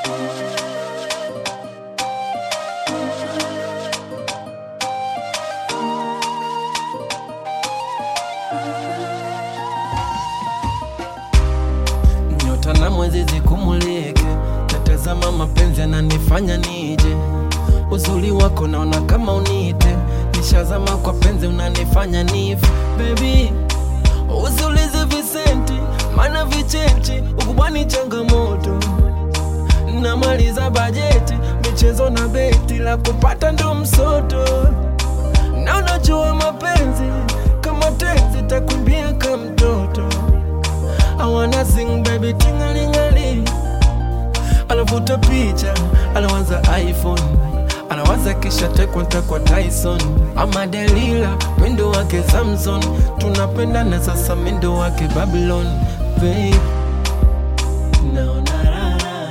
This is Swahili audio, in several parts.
nyota na mwezi zikumulike, natazama mapenzi yananifanya nije. Uzuri wako naona kama unite, nishazama kwa penzi unanifanya nife. Baby, usiulize visenti, maana vichechi ukubwani changamoto. Namaliza bajeti, michezo na beti, la kupata ndo msoto. Na unajua mapenzi kama tenzi, takumbia kama mtoto I wanna sing baby tingalingali anavuta picha anawaza iphone anawaza kisha tekwa ntakwa tyson ama delila mindo wake samson tunapendana sasa mindo wake babylon babe naona raha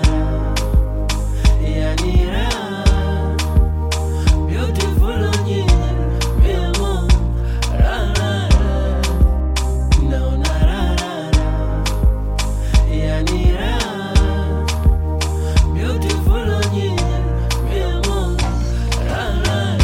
yani raha beautiful onyinye mi amor raha naona raha yani raha beautiful onyinye mi amor raha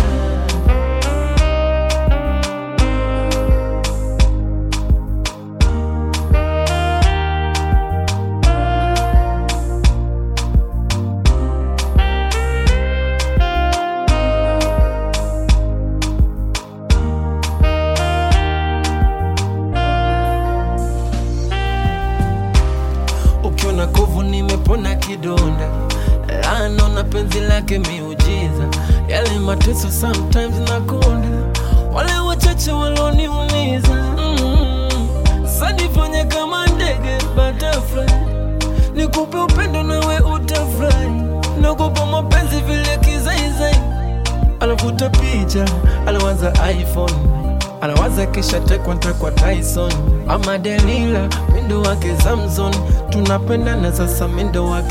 ukiona kovu nimepona kidonda lano na penzi lake miujiza yale mateso sometimes nakonda wale wachache waloniumiza mm sanifanye kama ndege butterfly nikupe upendo nawe utafurahi nakupa mapenzi vile kizaizai anavuta picha anawaza iphone anawaza kisha tekwa ntakwa tyson ama delila mindo wake samson tunapendana sasa mindo wake